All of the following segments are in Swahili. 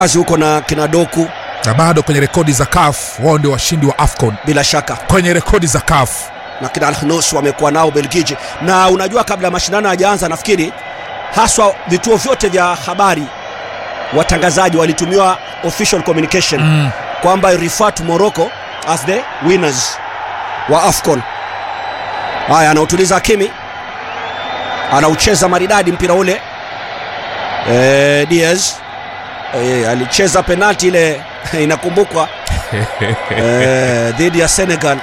kazi huko na kina Doku na bado kwenye rekodi za CAF wao ndio washindi wa AFCON bila shaka kwenye rekodi za CAF. na kina Alkhnous wamekuwa nao Belgiji, na unajua kabla ya mashindano hayajaanza, nafikiri haswa vituo vyote vya habari watangazaji walitumiwa official communication Mm. kwamba refer to Morocco as the winners wa AFCON. Haya, anautuliza Hakimi, anaucheza maridadi mpira ule. E, Diaz e, alicheza penalti ile inakumbukwa e, dhidi ya Senegal.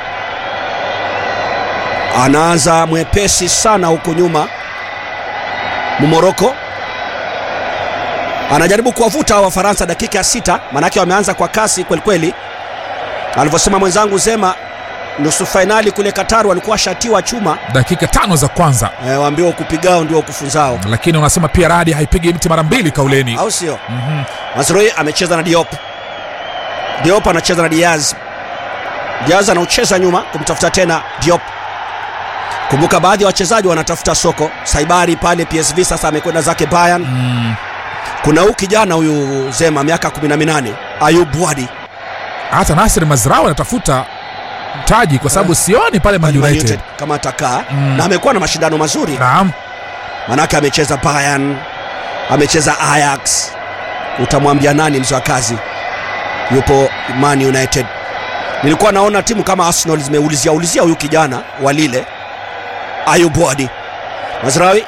Anaanza mwepesi sana huku nyuma Morocco anajaribu kuwavuta Wafaransa dakika ya sita, manake wameanza kwa kasi kwelikweli. Alivyosema mwenzangu Zema, nusu fainali kule Qatar walikuwa shatiwa chuma dakika tano za kwanza, e, waambiwa ukupigao ndio ukufunzao, lakini unasema pia radi haipigi mti mara mbili kauleni. au sio? Mhm. Mazrui amecheza na Diop, Diop anacheza na Diaz, Diaz anaucheza nyuma kumtafuta tena Diop. Kumbuka baadhi ya wachezaji wanatafuta soko. Saibari pale PSV sasa amekwenda zake Bayern. Mm. Kuna huyu kijana huyu Zema miaka 18 Ayub Wadi Hata Nasir Mazraoui anatafuta mtaji kwa sababu sioni pale Man Man United. United kama atakaa Mm. na amekuwa na mashindano mazuri, Naam, manake amecheza Bayern, amecheza Ajax. Utamwambia nani mzee wa kazi? Yupo Man United. Nilikuwa naona timu kama Arsenal zimeulizia ulizia huyu kijana wa Lille Ayub Wadi Mazrawi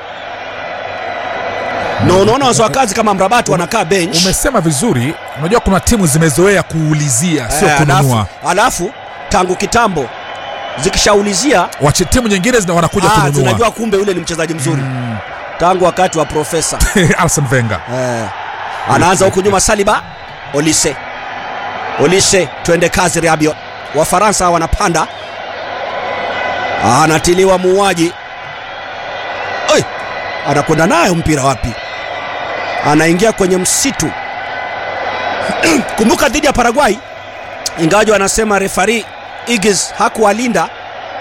na unaona wazee wa kazi kama Mrabati wanakaa bench umesema vizuri. Unajua kuna timu zimezoea kuulizia, sio Eh, kununua. alafu, alafu tangu kitambo zikishaulizia Wache timu nyingine zina wanakuja ah, kununua. zinajua kumbe yule ni mchezaji mzuri Mm. tangu wakati wa profesa Arsene Wenger. eh. Anaanza huku nyuma Saliba, Olise, Olise, twende kazi Rabiot. Wafaransa wanapanda, anatiliwa muuaji, Oi! anakwenda nayo mpira wapi? Anaingia kwenye msitu. Kumbuka dhidi ya Paraguay, ingawaji wanasema refari Igis hakuwalinda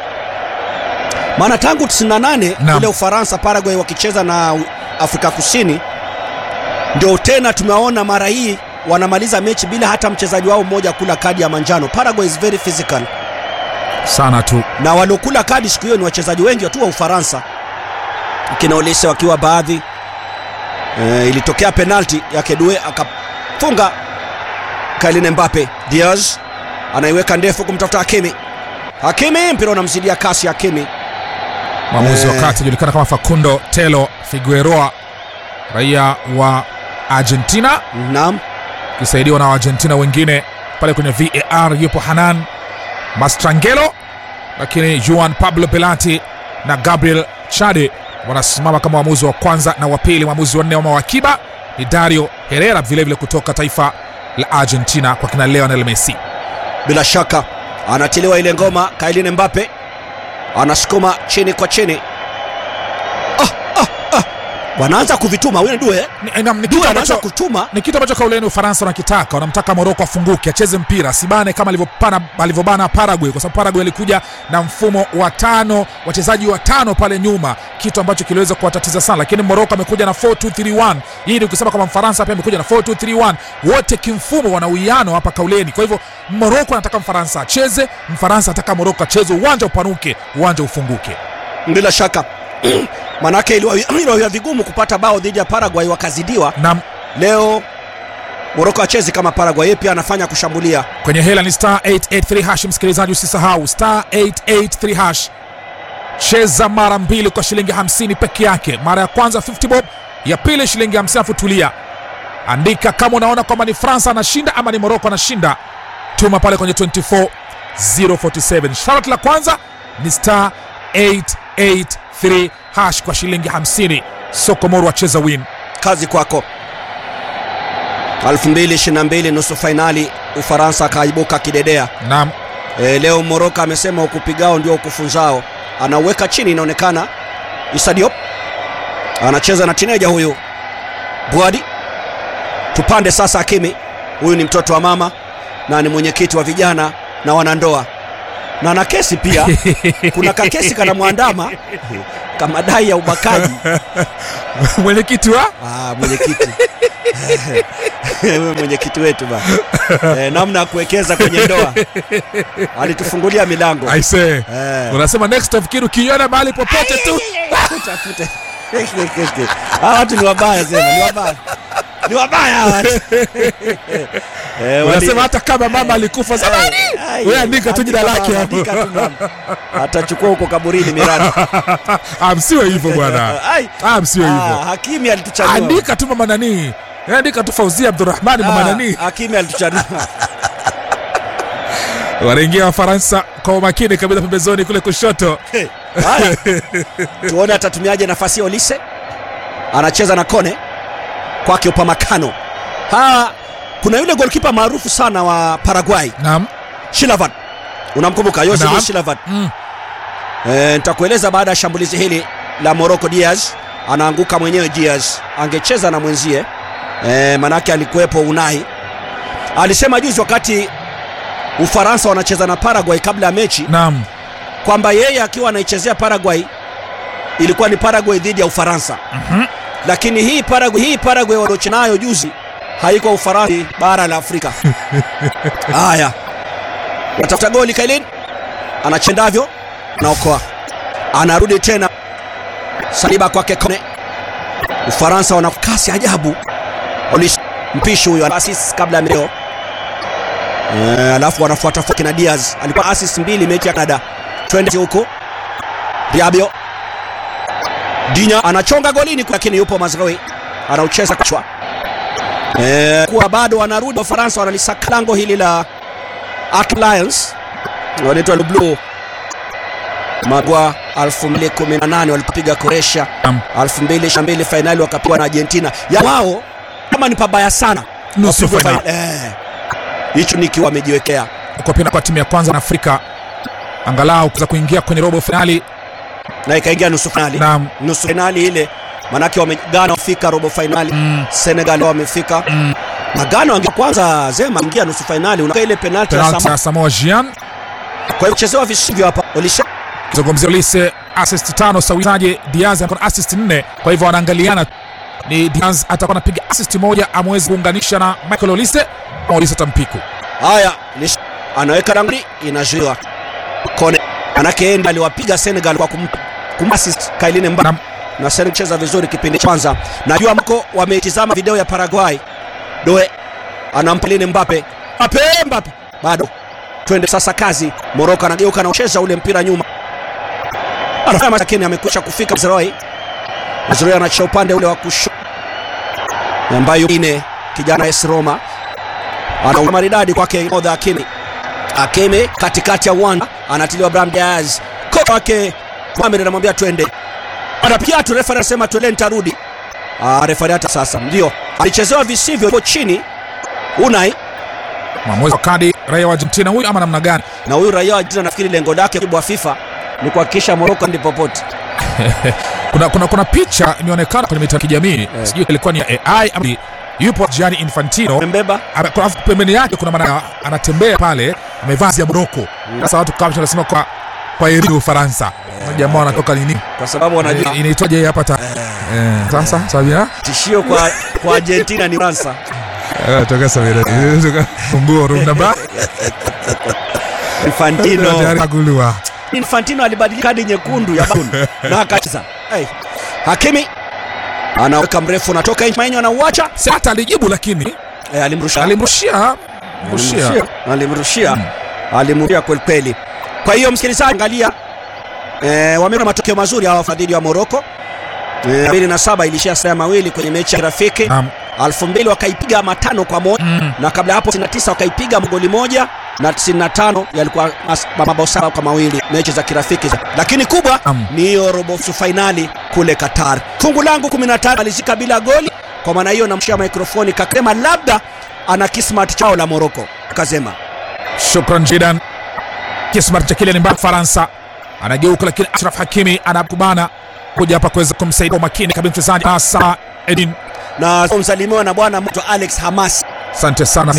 maana tangu 98 Naam. kule Ufaransa Paraguay wakicheza na U- Afrika Kusini, ndio tena tumewaona mara hii wanamaliza mechi bila hata mchezaji wao mmoja kula kadi ya manjano. Paraguay is very physical, Sana tu. na waliokula kadi siku hiyo ni wachezaji wengi tu wa Ufaransa, kina Olise wakiwa baadhi. E, ilitokea penalti ya Kedue akafunga Kylian Mbappe. Diaz anaiweka ndefu kumtafuta Hakimi. Hakimi, mpira unamzidia kasi Hakimi. Mwamuzi wa Eh. kati julikana kama Facundo Telo Figueroa, raia wa Argentina, Naam. akisaidiwa na Waargentina wengine pale kwenye VAR. Yupo Hanan Mastrangelo, lakini Juan Pablo Belati na Gabriel Chade wanasimama kama waamuzi wa kwanza na wa pili. Mwamuzi wa nne wa wakiba ni Dario Herrera, vilevile kutoka taifa la Argentina kwa kina Lionel Messi. bila shaka anatiliwa ile ngoma. Kylian Mbappe anasukuma chini kwa chini. Ah, ah, ah. Wanaanza kuvituma huyo Due, Ni, na, ni kitu Due anaanza ambacho kutuma ni kitu ambacho kauleni Ufaransa wanakitaka, wanamtaka Moroko afunguke, acheze mpira, asibane kama alivyopana alivyobana Paraguay, kwa sababu Paraguay alikuja na mfumo wa tano, wachezaji wa tano pale nyuma, kitu ambacho kiliweza kuwatatiza sana, lakini Moroko amekuja na 4-2-3-1. Hii ni kusema kama Mfaransa pia amekuja na 4-2-3-1, wote kimfumo wana uwiano hapa kauleni. Kwa hivyo Moroko anataka Mfaransa acheze, Mfaransa anataka Moroko acheze, uwanja upanuke, uwanja ufunguke. bila shaka manake iliwa- iliwa vigumu kupata bao dhidi ya Paraguay, wakazidiwa. Na Leo Moroko achezi kama Paraguay, yeye pia anafanya kushambulia. kwenye hela ni star 883 hash. Msikilizaji, usisahau star 883 hash, cheza mara mbili kwa shilingi 50 peke yake. Mara ya kwanza 50 bob, ya pili shilingi 50. Afu tulia, andika kama unaona kwamba ni Fransa anashinda ama ni Moroko anashinda, tuma pale kwenye 24047. Sharti la kwanza ni star 883 hash kwa shilingi 50. Sokomoro acheza win. Kazi kwako. 2022 nusu fainali, Ufaransa akaibuka kidedea. Naam, E, leo Moroko amesema ukupigao ndio ukufunzao. Anauweka chini, inaonekana Issa Diop anacheza na tineja huyu Bwadi. Tupande sasa Hakimi, huyu ni mtoto wa mama na ni mwenyekiti wa vijana na wanandoa na ana kesi pia. Kuna kakesi kanamwandama ka madai ya ubakaji mwenyekiti wa ah, mwenyekiti Wewe mwenyekiti wetu ba eh, namna ya kuwekeza kwenye ndoa alitufungulia milango aise eh. unasema next of kin ukiona mahali popote tu Utafute. Hawa watu ni wabaya sema, ni wabaya, ni wabaya hawa watu. Eh, wali- unasema hata kama mama alikufa zamani Ai, wewe andika tu jina andika lake mama, hapo andika tu mama. atachukua huko kaburini miradi Ah, msiwe hivyo bwana Ai. Ah, msiwe Ah, hivyo hakimi alituchanua andika tu mama nani andika tu fauzia abdurahmani mama Ah, nani hakimi alituchanua wanaingia wafaransa kwa umakini kabisa pembezoni kule kushoto Haya. tuone atatumiaje nafasi ya olise anacheza na kone kwake upamakano ha kuna yule golkipa maarufu sana wa paraguay naam shilavan unamkumbuka Jose Naam. Luis shilavan mm. e, nitakueleza baada ya shambulizi hili la morocco diaz anaanguka mwenyewe diaz angecheza na mwenzie e, manake alikuwepo unai alisema juzi wakati ufaransa wanacheza na paraguay kabla ya mechi naam kwamba yeye akiwa anaichezea Paraguay ilikuwa ni Paraguay dhidi ya Ufaransa. Mhm. Lakini hii Paraguay hii Paraguay waliocheza nayo juzi haiko Ufaransa bara la Afrika. Haya. Anatafuta goli Kailin. Anachendavyo anaokoa. Anarudi tena. Saliba kwake Kone. Ufaransa wana kasi ajabu. Olis mpishi huyo assist kabla ya meo. Eh, alafu wanafuata fuaki na Diaz. Alikuwa assist mbili mechi ya Canada. Twende huko. Diabio. Dinya anachonga golini lakini yupo Mazraoui. Anaucheza kichwa. Eh, kuwa bado wanarudi Wafaransa wanalisaka lango hili la Arc Lions. Wanaitwa Le Bleu. Magwa 2018 walipopiga Croatia. Naam. 2022 fainali wakapigwa na Argentina. Ya wao kama ni pabaya sana. nusu Wapigwe fainali fainali. Eh. Hicho niki wamejiwekea. kwa pia kwa timu ya kwanza na afrika angalau kuweza kuingia kwenye robo fainali Na ikaingia nusu fainali. na nusu fainali ile manake wamegana wafika robo fainali mm, senegal wamefika mm, na Ghana wange kwanza zema ingia nusu fainali unaka ile penalti ya penalti Sama ya samoa jian kwa hiyo kuchezewa visivyo hapa Olisha kizungumzia ulise assist tano sawizaje diaz anakuwa na assist nne kwa hivyo wanaangaliana ni diaz atakuwa anapiga assist moja amewezi kuunganisha na michael olise ama olise tampiku haya Olisha anaweka rangli inazuiwa kone manake yeye ndiye aliwapiga Senegal kwa kum, kumassist Kailine Mba Naam. na Senegal cheza vizuri kipindi cha kwanza najua mko wametizama video ya Paraguay Doe anampa Kylian Mbappe Mbappe Mbappe bado twende sasa kazi Morocco anageuka na kucheza ule mpira nyuma anafanya lakini amekwisha kufika Mazraoui Mazraoui anachia upande ule wa kushoto ambayo ine kijana AS Roma ana maridadi kwake Modha Hakimi Hakimi katikati ya uwanja anatiliwa Brahim Diaz kocha wake Mohamed anamwambia twende anapiga tu refa anasema twende nitarudi ah refa hata sasa ndio alichezewa visivyo yupo chini Unai mwamuzi wa kadi raia wa argentina huyu ama namna gani na huyu raia wa Argentina nafikiri lengo lake kubwa FIFA ni kuhakikisha Morocco ndi popote kuna, kuna, kuna picha imeonekana kwenye mitandao ya kijamii sijui ilikuwa ni ya ai ama ni- yupo Gianni Infantino mbeba Ame- kuna- pembeni yake kuna maana anatembea pale amevaa vazi ya Morocco. Sasa watu kama wanasema kwa kwa heri Ufaransa. Jamaa wanatoka nini? kwa sababu wanajua Eh, Inaitwaje hii hapa ta? Eh, sasa Sabina? tishio kwa kwa Argentina ni Fransa Eh, toka Sabina. Toka funguo room number. Infantino Tayari kagulua. Infantino alibadilika kadi nyekundu ya Bakun na akacheza. Hey. Hakimi anaweka mrefu unatoka nje Mainyo anauacha Si hata alijibu lakini eh, alimrusha alimrushia mrushia. alimrushia alimrushia kweli kweli. Kwa hiyo msikilizaji, angalia eh, wameona matokeo mazuri hawa wafadhili wa Morocco eh, 2007 ilishia saa mawili kwenye mechi ya rafiki Naam. 2000 wakaipiga matano kwa moja Mm. na kabla ya hapo 99 wakaipiga goli moja na 95 yalikuwa mas- mabao saba kwa mawili mechi za kirafiki lakini kubwa Naam. ni hiyo robo nusu fainali kule Qatar. Fungu langu 15 alizika bila goli, kwa maana hiyo namshia mikrofoni kakasema labda ana kismat chao la Morocco. Kazema Shukran jidan. Kismar cha Kylian Mbappe Faransa. Anageuka lakini Ashraf Hakimi anakubana kuja hapa kuweza kumsaidia kwa makini kabisa mchezaji Asa Edin. na msalimiwa na bwana mtu Alex Hamas Asante sana.